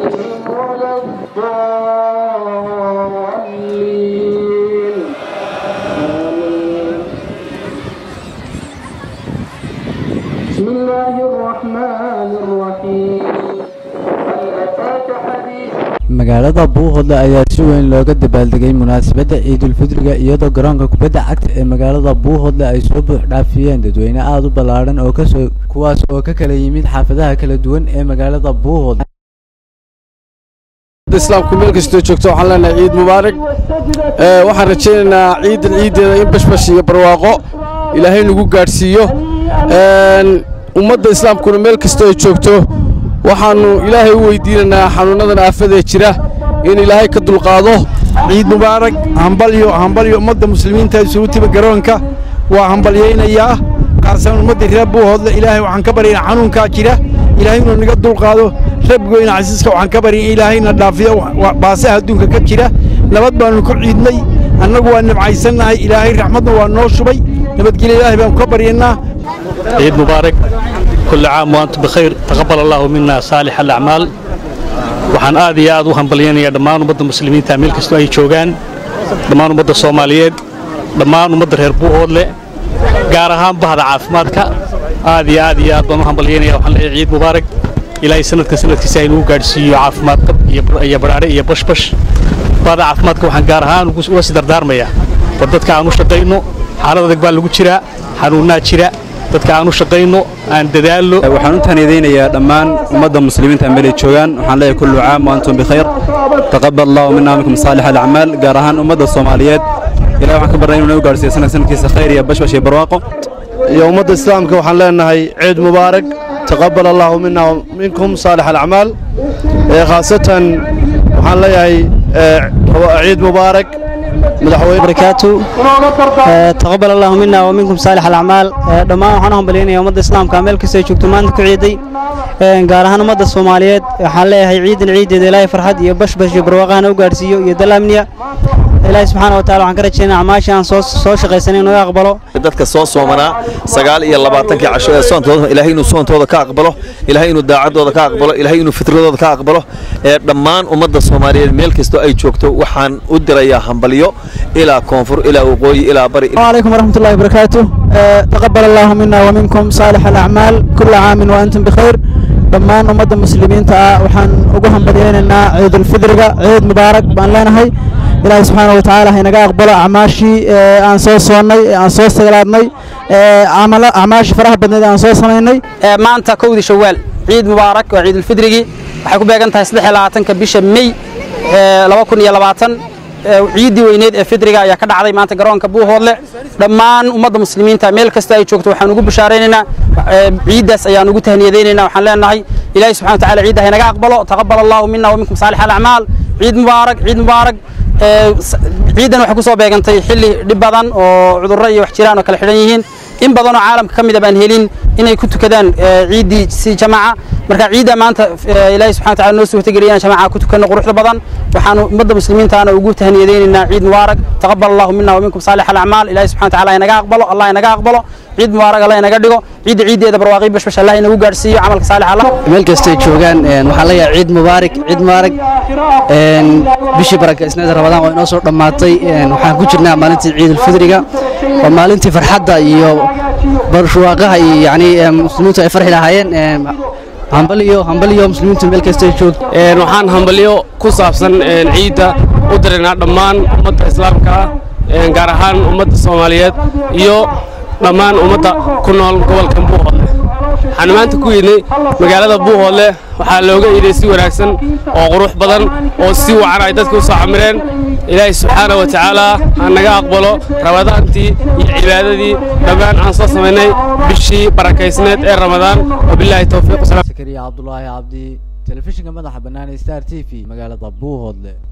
عليهم ولا الضالين آمين بسم الله الرحمن الرحيم هل أتاك حديث magaalada buuhodle ayaa si weyn looga dabaaldegay munaasabadda ciidulfidriga iyadoo garoonka kubadda cagta ee magaalada buuhodle ay soo buuxdhaafiyeen dadweyne aada u ballaadhan oo kasoo kuwaas oo ka kala yimid xaafadaha kala duwan ee magaalada buuhodle islaamku meel kastoo joogto waxaan leenahay ciid mubaarak waxaan rajaynaynaa ciidan ciiddeeda in bashbash iyo barwaaqo ilaahay nagu gaadhsiiyo ummadda islaamkuna meel kastoo ay joogto waxaannu ilaahay u weydiinaynaa xanuunnadan aafadee jira in ilaahay ka dulqaado ciid mubaarak hambalyo hambalyo ummadda muslimiinta isugu timi garoonka waa hambalyaynayaa qaarsan ummadda reer buuhoodle ilaahay waxaan ka baryaynaa xanuunkaa jira ilaahay inuu naga dulqaado rabbigoyna casiiska waxaan ka barya in ilaahayna dhaafiyo baasaha adduunka ka jira nabad baannu ku ciidnay annagu waa nabcaysannahay ilaahay raxmadna waa noo shubay nabadgelya ilaahay baannu ka baryaynaa عيد مبارك كل عام وأنتم بخير تقبل الله منا صالح الأعمال waxaan aad iyo aad u hambalyaynayaa dhammaan ummadda muslimiinta meel kastoo ay joogaan dhammaan ummadda soomaaliyeed dhammaan ummadda reer buuhoodle gaar ahaan bahda caafimaadka aad iyo aad iyo aad baan u hambalyaynaya waxaan leeyahay ciid mubaarak ilaahay sanadka sanadkiisa ay nagu gaadhsiiyo caafimaad qab iyo badhaadhe iyo bashbash bahda caafimaadka waxaan gaar ahaan uga sii dardaarmayaa war dadka aan u shaqayno xaalad adag baa lagu jiraa xanuunnaa jira dadka aan u shaqayno aan dadaalno waxaan u tahniyadaynayaa dhammaan ummadda muslimiinta meel ay joogaan waxaan leeyahay kullu caam wa antum bikhayr taqabbal allahu minna minkum saalix alacmaal gaar ahaan ummadda soomaaliyeed ilahay waxaan ka barnay inuu nagu gaarsiiyo sanad sanadkiisa khayr iyo bashbash iyo barwaaqo iyo ummadda islaamka waxaan leenahay ciid mubaarak taqabbal allahu minna minkum saalix alacmaal khaasatan waxaan leeyahay ciid mubaarak barakaatu taqabal allahu mina wa minkum saalix alacmaal dhammaan waxaan u hambalyaynaya ummadda islaamka meel kastoo ay joogto maanta ku ciiday gaar ahaan ummadda soomaaliyeed waxaan leeyahay ciidan ciideeda ilaahay farxad iyo bashbash iyo barwaaqahana u gaadhsiiyo iyo dalaamniya ilaahay subxaana wa taala waxaan ka rajaynaa acmaasha aan soo soo shaqaysanay inuu aqbalo dadka soo soomanaa sagaal iyo labaatankii casho ee soontooda ilaahay inuu soontooda ka aqbalo ilaahay inuu daacadooda ka aqbalo ilaahay inuu fitradooda ka aqbalo ee dhammaan ummadda soomaaliyeed meel kastoo ay joogto waxaan u dirayaa hambalyo ilaa koonfur ilaa waqooyi ilaa bari عليكم ورحمة الله وبركاته تقبل الله منا ومنكم صالح الأعمال كل عام وأنتم بخير dhammaan ummadda muslimiinta ah waxaan ugu hambalyaynaynaa ciidulfidriga ciid mubaarak baan leenahay ilaahay subxaana wa tacaala haynaga aqbalo acmaashii aan soo soonnay aan soo saglaadnay acmaashii faraha badneed aan soo samaynay maanta kowdii shawaal ciid mubaarak waa ciidulfidrigii waxay ku beegan tahay saddex iyo labaatanka bisha mey laba kun iyo labaatan ciiddii weyneed ee fidriga ayaa ka dhacday maanta garoonka buuhoodle dhammaan ummadda muslimiinta meel kasta ay joogto waxaan ugu bishaaraynaynaa ciiddaas ayaan ugu tahniyadaynaynaa waxaan leenahay ilaahay subxana wataala ciidda haynaga aqbalo taqabbal allahu mina wa minkum saalix alacmaal ciid mubaarak ciid mubaarak ciiddan waxay ku soo beegantay xilli dhib badan oo cudurro iyo wax jiraan oo kala xidhan yihiin in badan oo caalamka ka mid a baan helin inay ku tukadaan ciiddii si jamaaca marka ciidda maanta ilaahay subxana wataala noo suurtageliyaan jamaaca ku tukanno quruxda badan waxaanu ummadda muslimiintaana ugu tahniyadaynaynaa ciid mubaarak taqabbal allahu mina wa minkum saalix alacmaal ilaahay subxana wataala inaga aqbalo allah inaga aqbalo ciid mubaarak allah inaga dhigo ciidda ciiddeeda barwaaqi bashbash allah inagu gaadhsiiyo camalka saalix allah meel kastay joogaan waxaan leeyahay ciid mubaarak ciid mubaarak bishii barakaysneeda rabadaan waa inoo soo dhammaatay waxaan ku jirnaa maalintii ciidulfidriga waa maalintii farxadda iyo barwaaqaha iyo yani muslimiintu ay farxi lahaayeen hambaliyo hambaliyo muslimiintu meel kastay joogto waxaan hambalyo ku saabsan ciidda u diraynaa dhammaan ummadda islaamka ah gaar ahaan ummadda soomaaliyeed iyo dhammaan ummadda ku nool gobolka buuhoodle waxaan maanta ku yidhnay magaalada buuhoodle waxaa looga iiday si wanaagsan oo qurux badan oo si wacan ay dadka u soo camireen ilaahay subxaana wa tacaala ha naga aqbalo rabadaantii iyo cibaadadii dhammaan aan soo samaynay bishii barakaysneed ee ramadaan wabilaahi towfiiq sakariya cabdulaahi cabdi telefishinka madaxa bannaan ee star t v magaalada buuhoodle